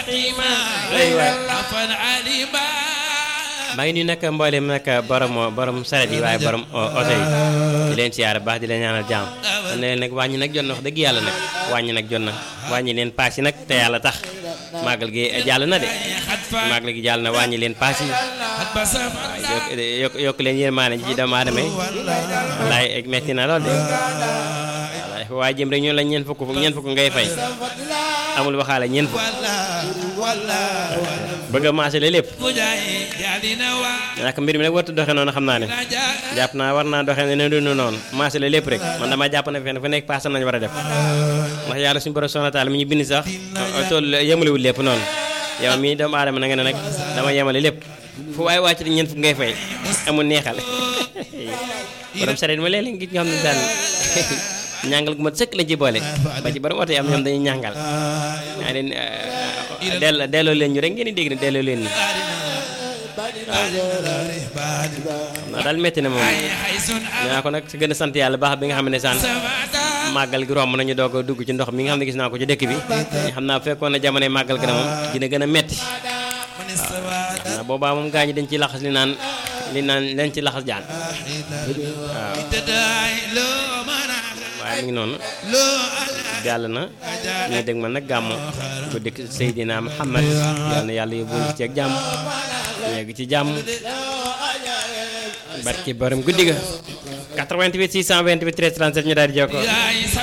maa ngi nuyu nag mboolem nag borom borom saret yi waaye borom oto yi di leen siyaare baax di leen ñaanal jàmm ne leen nag wàññi nag jot na wax dëgg yàlla nag wàññi nag jot na wàññi leen paas yi nag te yàlla tax màggal gi jàll na de màggal gi jàll na wàññi leen paas yi waaw yokk yokk leen yërmaane ji doomu aadama yi wallaay metti na lool de wallaay waaye jëm rek ñu la ñeent fukk ñeent fukk ngay fay amul waxaale ñeent fukk bëgg a maasale lépp nag mbir mi nag wartu doxe noonu xam naa ne jàpp naa war naa doxe ne dund noonu maasale lépp rek man dama jàpp ne fenn fu nekk paasam nañu war a def ndax yàlla suñu borom subhanahu wa taala mi ñu bind sax tool yemalewul lépp noonu yow mii doomu aadama na nga ne nag dama yemale lépp fu waaye wàcc ñeent fukk ngay fay amul neexal borom sareet ma léeg-léeg gis nga xam ne daan ñàngal gu mat sëkk lañ ci boole ba ci borom oto yi am ñoom dañuy ñàngal naa leen delloo delloo leen ñu rek ngeen di dégg ne delloo leen ñu waaw xam naa daal métti na moom ñaa ko nag si gën a sant yàlla baax bi nga xam ne saan màggal gi romb nañu doog a dugg ci ndox mi nga xam ne gis naa ko ci dëkk bi ñu xam naa fekkoon na jamonoy màggal gi na moom dina gën a metti waaw xam naa boobaa moom gaa ñi dañ ci laxas li naan li naan leen ci laxas jaan waaw waaye mi ngi noonu jàll na ñu dégg ma nag gàmmu bu dëkk Seydina Muhammad yal na yàlla yóbbu ci ak jàmm yegg ci jàmm barki borom guddi ga 88 628 13 37 ñu daal di jokkoo